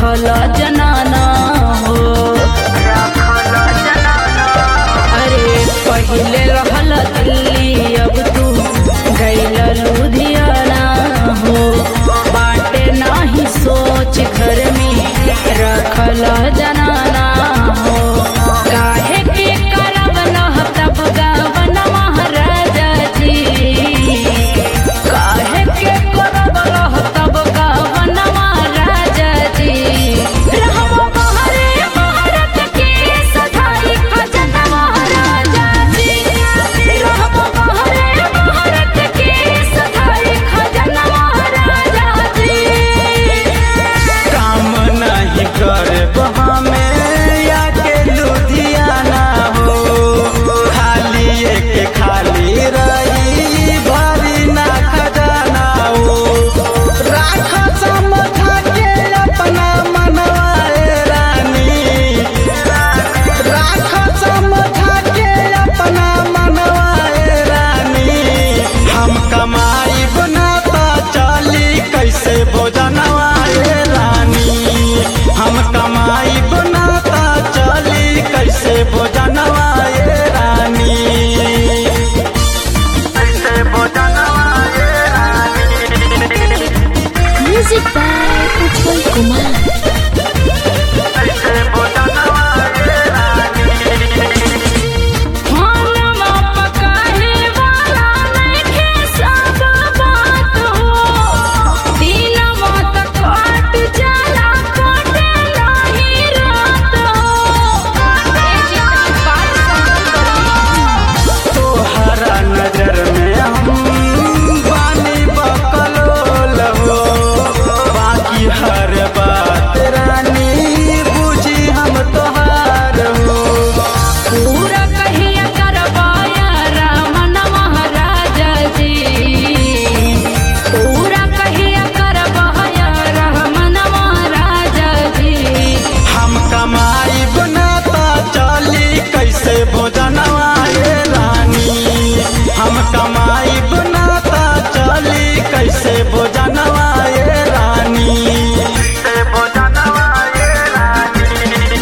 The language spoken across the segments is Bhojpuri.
रखल जनाना हो अरे पहिले रहल दिल्ली अब तू गैल लुधियाना हो बाटे नाही सोच घर में रखल जनाना हो काहे के करब नह तब गावन महाराजा जी काहे के करब रह तब गावन महाराजा जी रहब बहरे भारत के सधाई खजन महाराजा जी रहब बहरे भारत के सधाई खजन महाराजा जी काम नहीं करब हमें आके लुधियाना हो खाली एक खाली रही भरी ना खजाना हो राख समझा के अपना मनवाए रानी राख समझा के अपना मनवाए रानी हम कमाई बनाता चली कैसे भोजनवाए रानी हम कमाई बनाता चली कैसे भोजनवाए रानी कैसे भोजनवाए रानी Music by Utpal Kumar. कैसे भोजनवाए रानी खाना पकाहे वाला नइखे सब बात हो दिनवा त काट जाला काटे नाही रात हो ए जितना बात समझ तोहरा नजर में हम बानी बकलोल हो बाकी हर बात रानी बुझी हम तोहार हो पूरा कहिया करवाया रामन महाराजा जी पूरा कहिया करवाया रामन महाराजा जी हम कमाई बनाता चली कैसे भोजनवाए रानी हम कमाई बनाता चली कैसे भोजनवाए रानी कैसे भोजनवाए रानी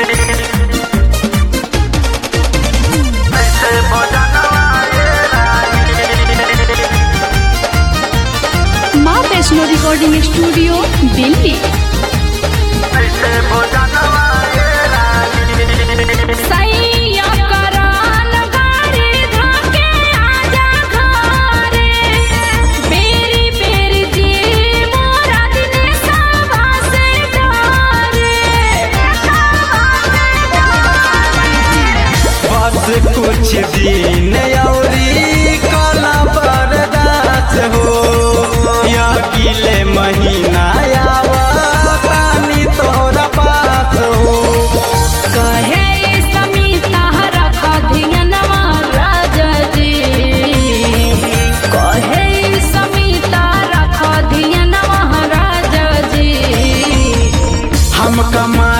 कैसे भोजनवाए रानी माँ वैष्णो रिकॉर्डिंग स्टूडियो दिल्ली कैसे भोजनवाए रानी सैया करान गाड़ी धाके आजा घरे बेरी बेरी जी मोरा दिने सावा से डरे बस कुछ दिन औरी काला बर्दाश्त हो या किले महीना आवा तानी तोरा पास हो कहे समीता रख धियनवा राजा जी कहे समीता रख धियनवा राजा जी हम कमा